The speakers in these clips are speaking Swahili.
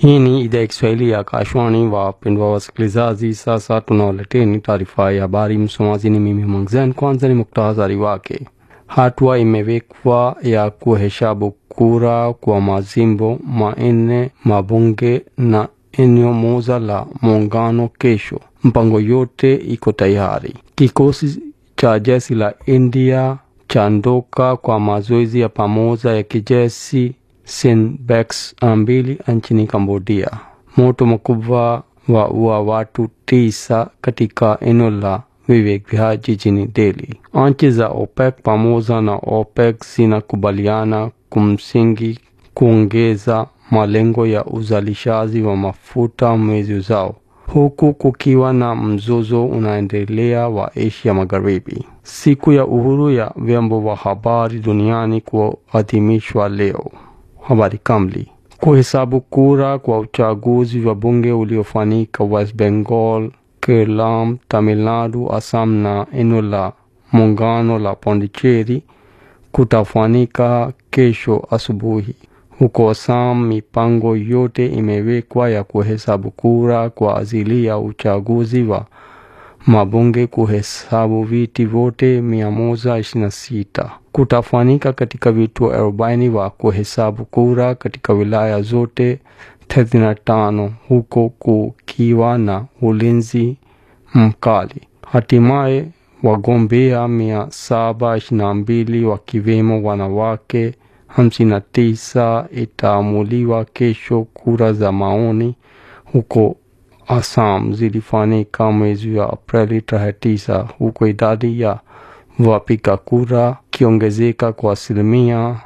Hii ni idhaa ya Kiswahili ya Akashwani. Wapendwa wasikilizaji, sasa tunawaleteni taarifa ya habari. Msomaji ni mimi Mangzen. Kwanza ni muktasari wake. Hatua imewekwa ya kuhesabu kura kwa majimbo manne mabunge na eneo moja la muungano kesho. Mpango yote iko tayari. Kikosi cha jeshi la India chaondoka kwa mazoezi ya pamoja ya kijeshi Sinbex mbili nchini Cambodia. Moto mkubwa wa ua watu tisa katika eneo la Vivek Vihar jijini Delhi. Nchi za OPEC pamoja na OPEC zinakubaliana kumsingi kuongeza malengo ya uzalishaji wa mafuta mwezi ujao, huku kukiwa na mzozo unaendelea wa Asia Magharibi. Siku ya uhuru ya vyombo vya habari duniani kuadhimishwa leo. Habari kamili. Kuhesabu kura kwa uchaguzi wa bunge uliofanyika West Bengal, Kerala, Tamil Nadu, Assam na eneo la muungano la Pondicherry kutafanyika kesho asubuhi. Huko Assam, mipango yote imewekwa ya kuhesabu kura kwa ajili ya uchaguzi wa mabunge kuhesabu viti vyote 126 kutafanyika katika vituo 40 wa kuhesabu kura katika wilaya zote 35 huko kukiwa na ulinzi mkali. Hatimaye wagombea 722 wakiwemo wanawake 59 itaamuliwa kesho. Kura za maoni huko Assam zilifanyika mwezi wa Aprili tarehe tisa, huko idadi ya wapiga kura kiongezeka kwa asilimia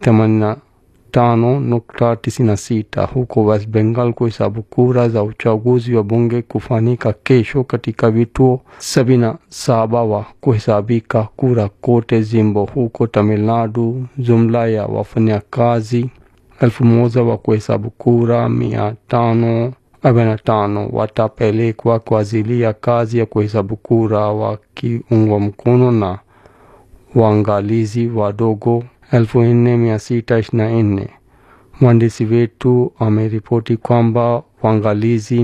85.96. Huko West Bengal, kuhesabu kura za uchaguzi wa bunge kufanyika kesho katika vituo 77 wa kuhesabika kura kote jimbo. Huko Tamil Nadu, jumla ya wafanyakazi elfu moja wa kuhesabu kura mia tano 45 watapelekwa kwa ajili ya kazi ya kuhesabu kura wakiungwa mkono na waangalizi wadogo 4624. Mwandishi wetu ameripoti kwamba waangalizi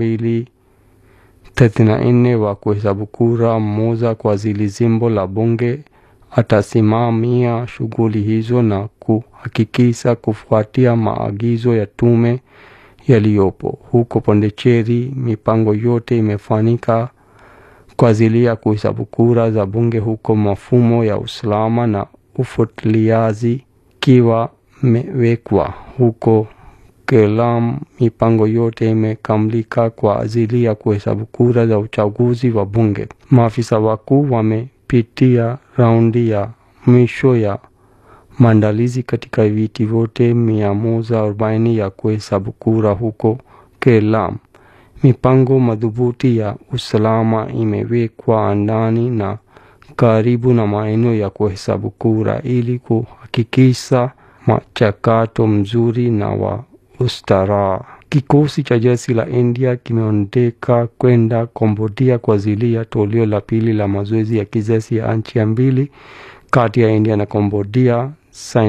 234 wa kuhesabu kura mmoja kwa ajili jimbo la bunge atasimamia shughuli hizo na kuhakikisha kufuatia maagizo ya tume yaliyopo. Huko Pondicherry, mipango yote imefanyika kwa ajili ya kuhesabu kura za bunge, huko mafumo ya usalama na ufuatiliaji kiwa mewekwa. Huko Kerala, mipango yote imekamilika kwa ajili ya kuhesabu kura za uchaguzi wa bunge. Maafisa wakuu wamepitia raundi ya mwisho ya maandalizi katika viti vyote 140 ya kuhesabu kura huko Kerala. Mipango madhubuti ya usalama imewekwa ndani na karibu na maeneo ya kuhesabu kura ili kuhakikisha mchakato mzuri na wa ustaarabu. Kikosi cha jeshi la India kimeondeka kwenda Cambodia kwa ajili ya toleo la pili la mazoezi ya kijeshi ya nchi mbili kati ya India na Cambodia.